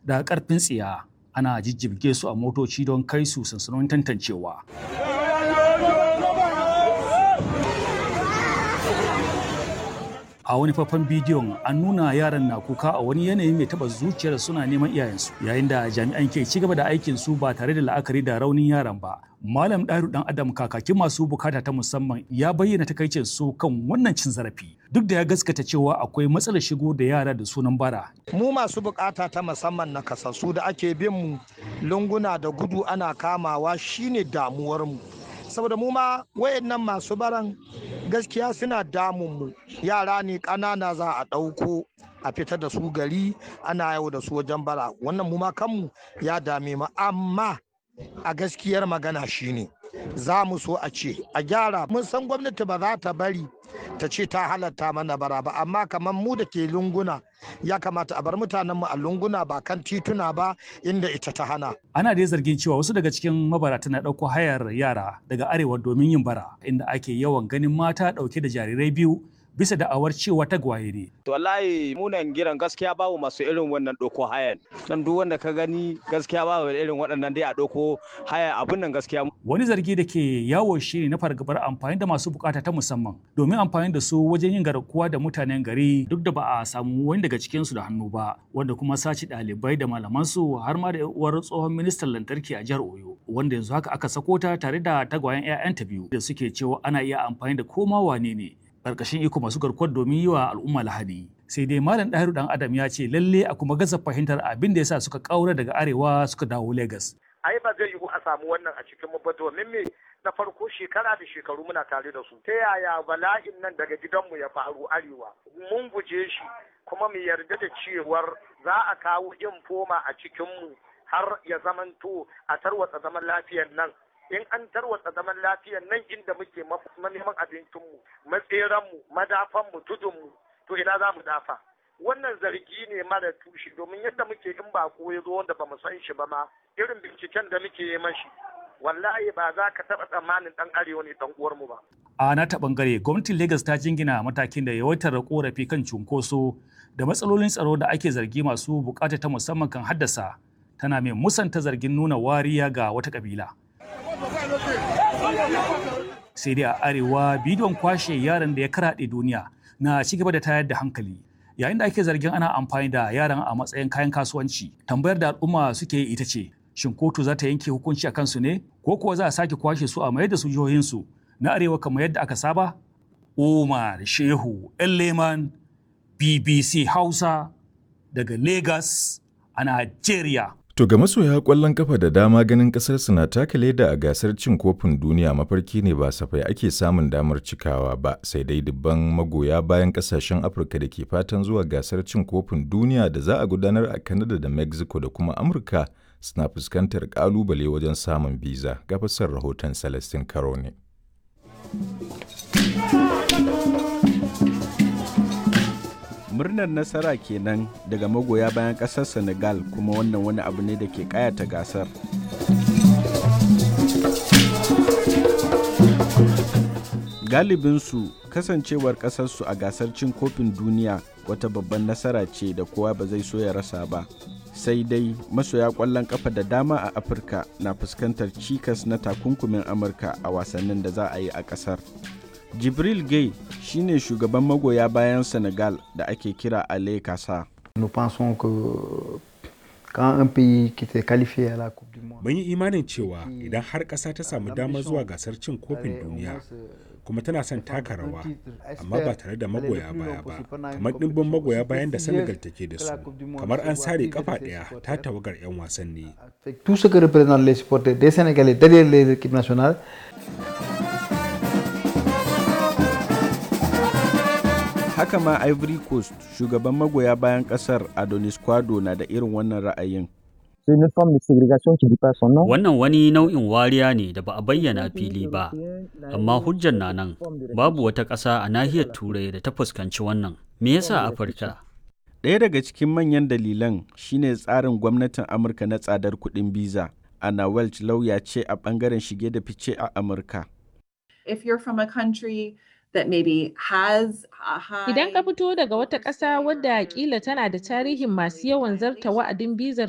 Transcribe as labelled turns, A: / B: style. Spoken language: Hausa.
A: da ƙarfin tsiya ana jijjibge su a motoci don kai su sansanonin tantancewa. a wani faifan bidiyon an nuna yaran na kuka a wani yanayi mai taba zuciyar suna neman iyayensu yayin da jami'an ke ci gaba da aikin su ba tare da la'akari da raunin yaran ba malam ɗaru dan adam kakakin masu bukata ta musamman ya bayyana takaicin su kan wannan cin zarafi duk da ya gaskata cewa akwai matsalar shigo da yara da sunan bara
B: mu masu bukata ta musamman na kasassu da ake bin mu lunguna da gudu ana kamawa shine damuwar mu saboda mu ma wayannan masu baran gaskiya suna damun mu yara ne ƙanana za a ɗauko a fita da su gari ana yau da su wajen bara wannan mu ma kanmu ya dame mu amma a gaskiyar magana shine za mu so a ce a gyara mun san gwamnati ba za ta bari ta ce ta halatta mana bara ba amma kamar mu da ke lunguna ya kamata a bar mutanenmu a lunguna ba kan tituna ba inda ita ta hana.
A: Ana dai zargin cewa wasu daga cikin mabarata na ɗauko hayar yara daga arewa domin yin bara inda ake yawan ganin mata ɗauke da jarirai biyu bisa da'awar cewa tagwaye ne.
C: To wallahi munan giran gaskiya babu masu irin wannan ɗauko hayan. Dan duk wanda ka gani gaskiya babu irin waɗannan dai a ɗauko haya abun nan gaskiya.
A: Wani zargi da ke yawo shi ne na fargabar amfani da masu bukata ta musamman domin amfani da su wajen yin garkuwa da mutanen gari duk da ba a samu wani daga cikinsu da hannu ba wanda kuma sace ɗalibai da malamansu har ma da uwar tsohon ministan lantarki a jihar Oyo wanda yanzu haka aka sako ta tare da tagwayen 'ya'yanta biyu da suke cewa ana iya amfani da koma wane ne karkashin iko masu garkuwar domin yi wa al'umma lahadi sai dai malam ɗahiru dan adam ya ce lalle a kuma gaza fahimtar abin da yasa suka kaura daga arewa suka dawo lagos
D: ai ba zai yiwu a samu wannan a cikin mu ba domin me na farko shekara da shekaru muna tare da su ta yaya bala'in nan daga gidanmu ya faru arewa mun guje shi kuma mu yarda da cewar za a kawo infoma a cikinmu har ya zamanto a tarwatsa zaman lafiyar nan in an tarwatsa zaman lafiyar nan inda muke neman abincinmu matseranmu madafanmu tudunmu to ina za mu dafa wannan zargi ne mara tushe domin yadda muke in ba ko ya zo wanda ba mu san shi ba ma irin binciken da muke yi mashi wallahi ba za ka taɓa tsammanin ɗan arewa ne ɗan uwarmu ba.
A: A na ta bangare gwamnatin Legas ta jingina matakin da yawaitar korafi kan cunkoso da matsalolin tsaro da ake zargi masu bukata ta musamman kan haddasa tana mai musanta zargin nuna wariya ga wata kabila. Sai dai a arewa bidiyon kwashe yaran da ya karaɗe duniya na ci gaba da tayar da hankali. Yayin da ake zargin ana amfani da yaran a matsayin kayan kasuwanci, tambayar da al'umma suke yi ita ce, shin kotu za ta yanke hukunci a kansu ne ko kuwa za a sake kwashe su a mayar da su jihohinsu na arewa kamar yadda aka saba? Umar Shehu Leman BBC Hausa daga Lagos a Najeriya.
E: To ga masoya kwallon kafa da dama ganin kasar na taka leda a gasar cin kofin duniya mafarki ne ba safai ake samun damar cikawa ba sai dai dubban magoya bayan kasashen Afirka da ke fatan zuwa gasar cin kofin duniya da za a gudanar a Canada da Mexico da kuma Amurka suna fuskantar kalubale wajen samun biza ga fasar rahoton Celestin Karo ne.
F: murnar nasara kenan daga magoya bayan ƙasar senegal kuma wannan wani abu ne da ke kayata gasar galibinsu kasancewar ƙasarsu a gasar cin kofin duniya wata babban nasara ce da kowa ba zai so ya rasa ba sai dai masoya ƙwallon ƙafa da dama a afirka na fuskantar cikas na takunkumin amurka a wasannin da za a yi a ƙasar jibril gay shine shugaban magoya bayan senegal da ake kira ale kasa
G: mun yi imanin cewa idan har ƙasa ta samu damar zuwa gasar cin kofin duniya kuma tana son taka rawa amma ba tare da magoya baya ba kamar ɗimbin magoya bayan da senegal take da su kamar an sare kafa ɗaya ta tawagar 'yan wasanni
F: haka ma ivory coast shugaban magoya bayan kasar adonis kwado na da irin wannan ra'ayin
H: Wannan wani nau'in wariya ne da ba a bayyana fili ba, amma hujjar na nan babu wata ƙasa a nahiyar Turai da ta fuskanci wannan. Me yasa Afirka?
F: Ɗaya daga cikin manyan dalilan shine tsarin gwamnatin Amurka na tsadar kuɗin biza. Anna Welch lauya ce a ɓangaren shige da fice a Amurka.
I: If you're from a country that maybe has a high
J: Idan ka fito daga wata ƙasa wadda kila tana da tarihin masu yawan zarta wa'adin bizar